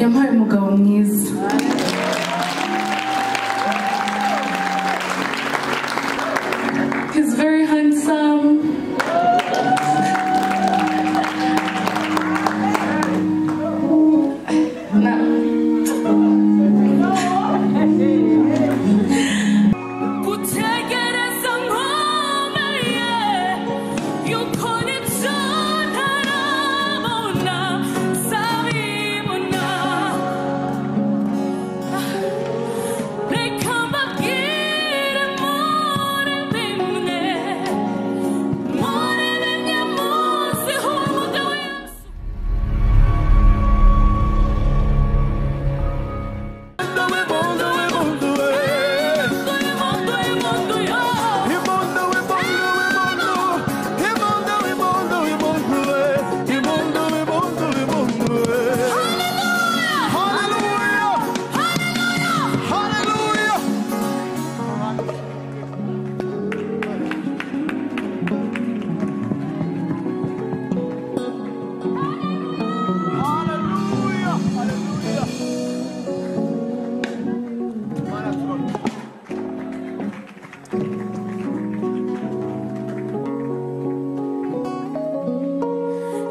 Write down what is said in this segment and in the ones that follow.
yampaye umugabo mwiza He's very handsome. No. gutegereza nkomeye y'ukuri tutarabona zabibona reka mbabwire muri bimwe muri bimwe muzi umugabo wese Mundo, mundo, yo.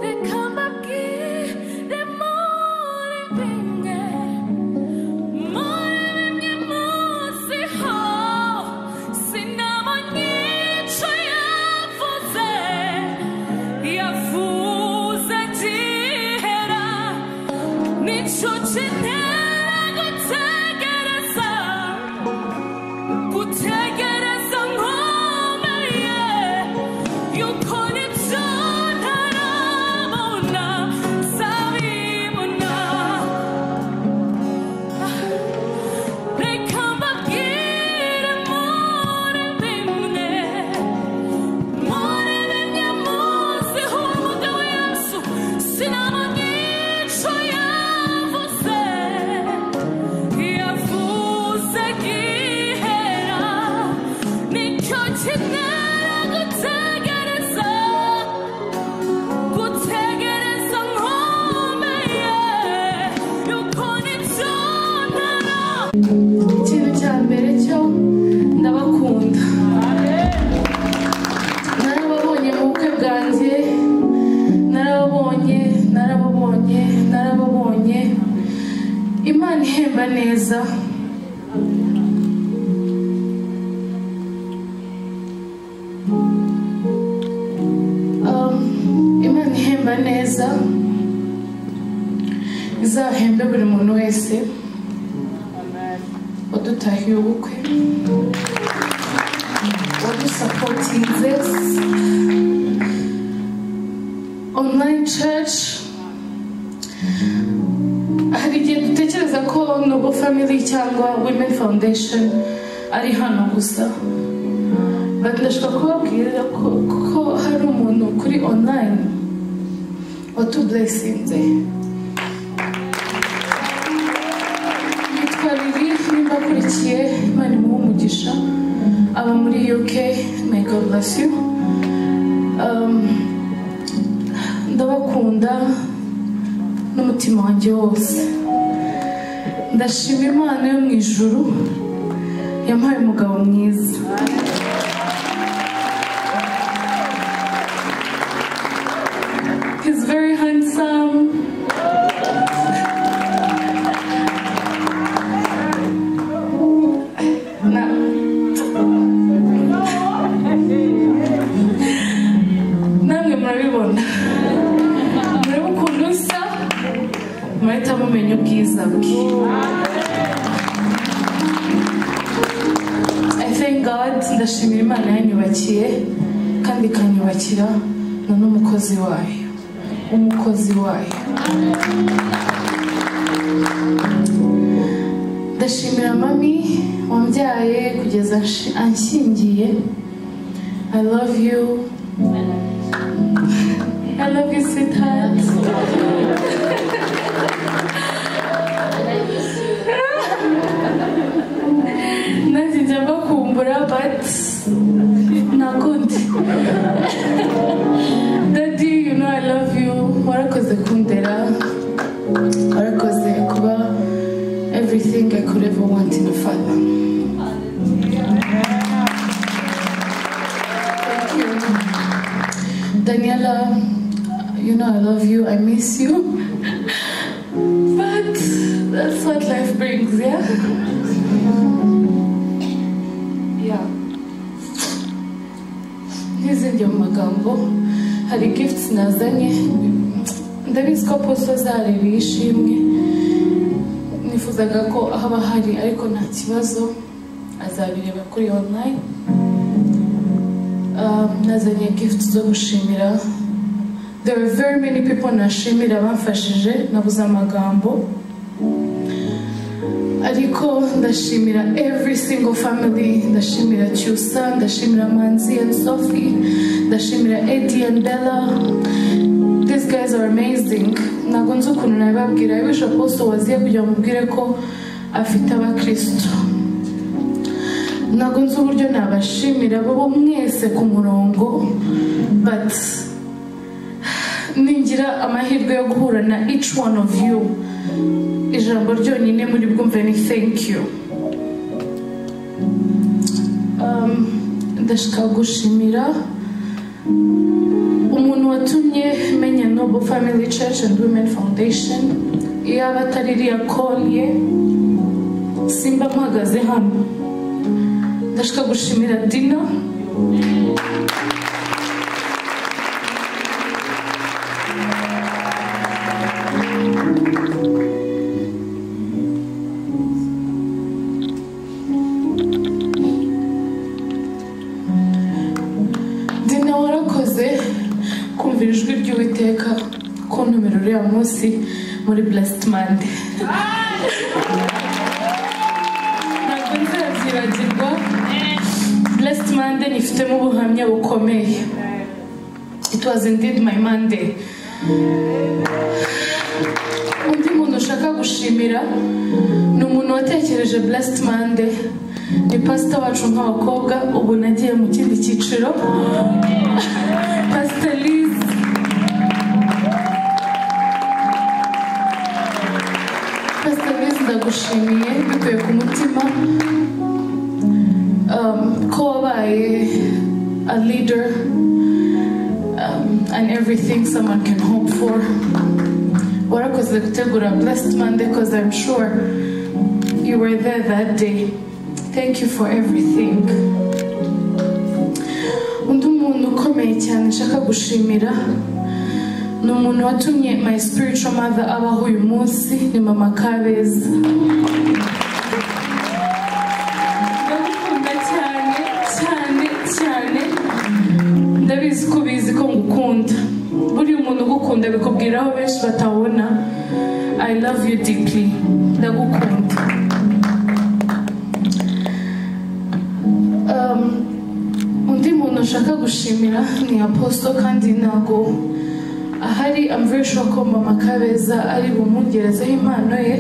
Reka mbabwire muri bimwe muri bimwe muzi ho sinabonye icyo yavuze yavuze gihera nicyo kintera gutegereza gutegereza nkomeye y'uko n'ibyo ntarabona zabibona reka mbabwire muri bimwe muri bimwe muzi umugabo yesu sinabona icyo yavuze yavuze gihera nicyo kintera gutegereza gutegereza nkomeye yuko nibyo ntara Ikintu cya mbere cyo ndabakunda. Narababonye mu bukwe bwanjye, narababonye, narababonye, narababonye. Imana ihemba neza. Um, Imana ihemba neza izahembe buri muntu wese wadutahiye ubukwe wadusapotinze online church hari igihe dutekereza ko nobo family cyangwa women foundation ari hano gusa But ndashaka kubabwira ko, ko hari umuntu kuri online watuburesinze yitwa Lili nimba akurikiye Imana imuhe umugisha aba muri UK may God bless you um, ndabakunda n'umutima wanjye wose ndashima Imana yo mu ijuru yampaye umugabo mwiza He's very handsome. No. namwe murabibona murebe ukuntu usa murahita mumenya ubwiza bwe I thank God ndashimira imana yanyubakiye kandi ikanyubakira na n'umukozi wayo umukozi wayo ndashimira mami wambyaye kugeza nshi- anshyingiye I love you I love you, sweetheart. nanjye njya mbakumbura but nakundi daddy you know i love you warakoze kundera warakoze kuba everything I could ever want in a father. Thank you. Daniela, you know I love you, I miss you. But that's what life brings, yeah? Yeah. n'izindi mu magambo hari gifts nazanye ndabizi ko poso zareba ishimwe nifuzaga ko haba hari ariko nta kibazo azabireba kuri online um, nazanye gift zo gushimira there are very many people nashimira bamfashije nabuze amagambo ariko ndashimira every single family ndashimira cyusa ndashimira manzi and sophie ndashimira eddie and bella these guys are amazing ntabwo nzi ukuntu nabibabwira i wish apostle waziye kugira ngo mubwire ko afite abakristo ntabwo nzi uburyo nabashimira bo mwese ku murongo but ningira amahirwe yo guhura na each one of you ijambo ryonyine muri bwumve ni thank you Um, ndashaka gushimira umuntu watumye menya noble family church and women foundation iyaba atari iriya call ye simba mpagaze hano ndashaka gushimira dina dina warakoze kumvira ijwi ry'uwiteka ku ntumero uriya munsi muri blessed monday ntabwo nzabyibagirwa blessed monday nifitemo ubuhamya bukomeye it was indeed my monday undi muntu ushaka gushimira ni umuntu watekereje blessed monday ni pasita wacu nk'abakobwa ubu nagiye mu kindi cyiciro pasita lize pasita lize ndagushimiye bikuye ku mutima um, ko wabaye a leader um, and everything someone can hope for warakoze gutegura blessed monday because i'm sure you were there that day thank you for everything undi muntu ukomeye cyane nshaka gushimira ni umuntu watumye my spiritual mother abaho uyu munsi ni mama kabeza ndagukunda cyane cyane cyane ndabizi ko ubizi ko ngukunda buriya umuntu ugukunda bikubwira aho benshi batabona i love you deeply ndagukunda Um, undi muntu nshaka gushimira ni apostle kandi ntago ahari i'm very sure ko mama kabeza ari bumwongerezeho impano ye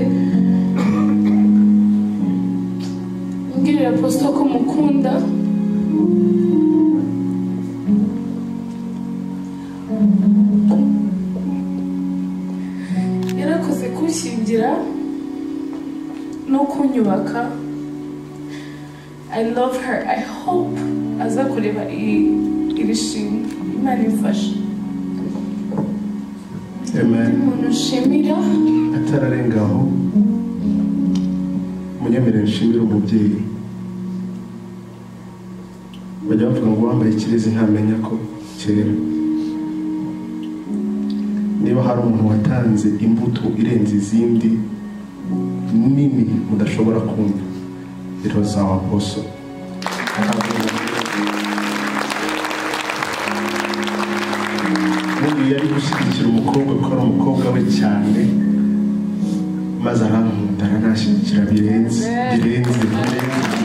mbwirira apostle ko mukunda yarakoze kunshyingira no kunyubaka i love her i hope aza kureba iri iri shimwe imana imfasha Amen. umuntu nshimira atararenga aho munyemerere nshimire umubyeyi bajya bavuga ngo uwambaye ikirezi ntamenya ko cyera niba hari umuntu watanze imbuto irenze izindi nini mudashobora kumva iroza waposo ubundi yari gushyigikira umukobwa kuko ari umukobwa we cyane maze arankunda aranashyigikira birenze birenze birenze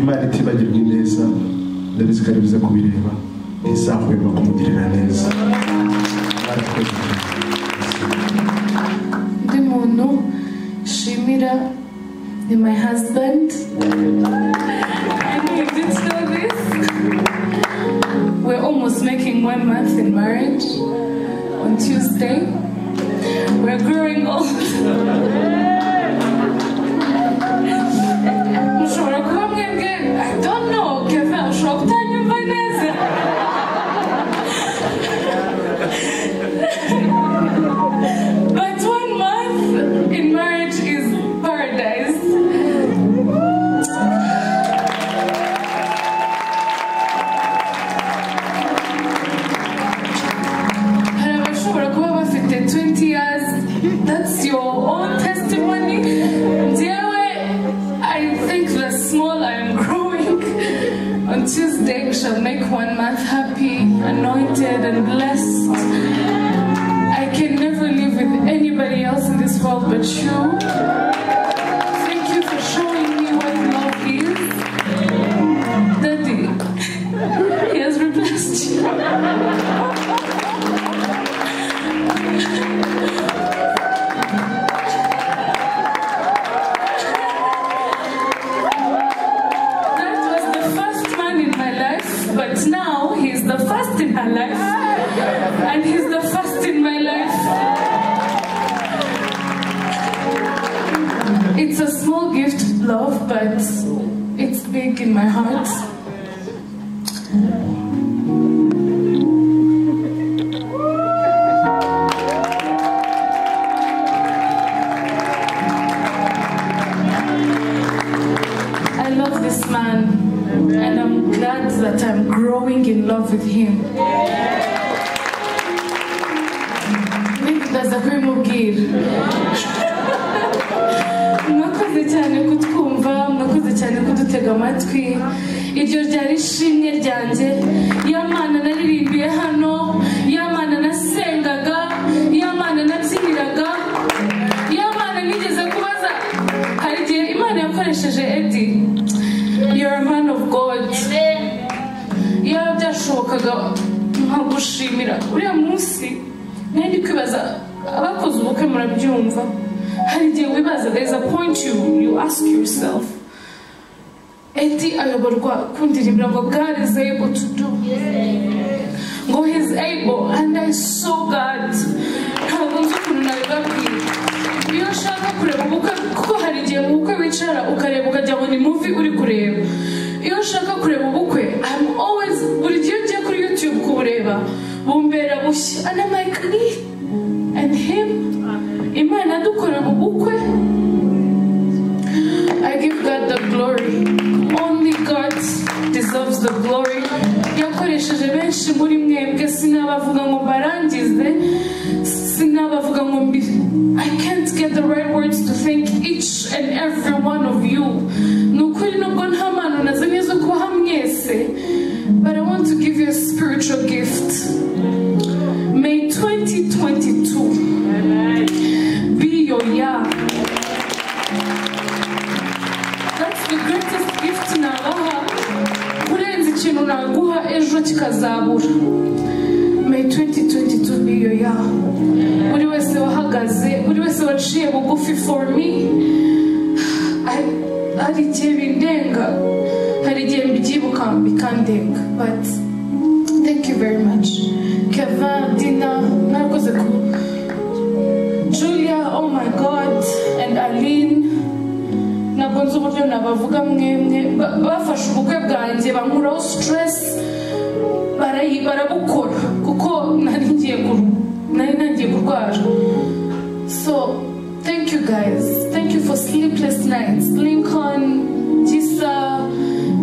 imana itibagirwa ineza ndabizi ko ari biza kubireba ntizahwema kumugirira neza Murakoze. undi muntu nshimira ni my husband I know you didn't know this. We're almost making one month in marriage on Tuesday. We're growing old mushobora kuba mwebwe i don't know kevin ushobora kutanyumva neza but one month in marriage is paradise hari abashobora kuba bafite 20 years that's your own testimony njyewe i think the small i am growing on tuesday we shall make one month happy anointed and blessed i can never live with anybody else in this world but you thank you for showing me what love is daddy he has replaced you That was the first man in my life, but now he's the first in her life. And he's the first in my life. It's a small gift, love, but it's big in my heart. I love this man, and I'm glad that I'm growing in love with him. Nikubaza ko bimubwira. mwakoze cyane kutwumva mwakoze cyane kudutega amatwi iryo ryari ishimwe ryanjye y'amana naririmbiye hano y'amana nasengaga y'amana nabyiniraga y'amana nigeze kubaza hari igihe imana yakoresheje edi you're a man of god iyaba byashobokaga nkagushimira uriya munsi nari ndi kwibaza abakoze ubukwe murabyumva hari igihe wibaza there is a point you, you ask yourself eti ayoborwa kundirimira ngo god is able to do ngo he is able and i saw god ntabwo nzi ukuntu nabibabwira iyo ushaka kureba ubukwe kuko hari igihe mu bukwe wicara ukareba ukajya ngo ni muvi uri kureba iyo ushaka kureba ubukwe I'm always buri gihe ugiye kuri youtube kubureba bumbera bushya and I'm like "Ni? and him imana dukorera ubukwe I give God the glory only God deserves the glory yakoresheje benshi muri mwebwe sinabavuga ngo mbarangize sinabavuga ngo mbi- I can't get the right words to thank each and every one of you ni ukuri nubwo nta mpano nazo nizo kubaha mwese but I want to give you a spiritual gift May 2022 be your year That's the greatest gift nabaha kurenza ikintu naguha ejo kikazabura May 2022 be your year buri wese wahagaze buri wese waciye bugufi for me I- hari igihe bindenga hari igihe mbyibuka bikandenga but thank you very much Kevin Dina narakoze ku Julia oh my god and Aline ntabwo nzi uburyo nabavuga mwemwe ba- bafashe ubukwe bwanjye bankuraho sitiresi barabukora kuko nari ngiye gu- nari ntangiye kurwara so thank you guys thank you for sleepless nights lincoln gisa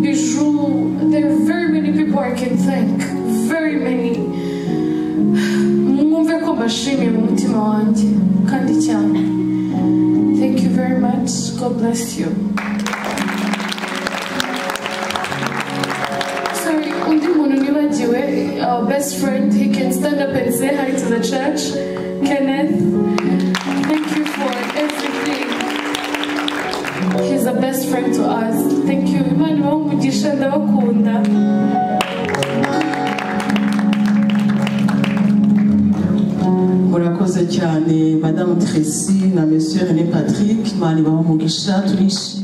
biju there are very many people i can thank very many mwumve ko mbashimiye mu mutima wanjye kandi cyane Thank you very much. God bless you. Sorry, undi muntu nibagiwe, our best friend, he can stand up and say hi to the church. Kenneth, thank you for everything. He's a best friend to us. Thank you. Imana ibahe umugisha ndabakunda. murakoze cyane madamu tracy na monsieur rené patrick imana ibaha umugisha turishimye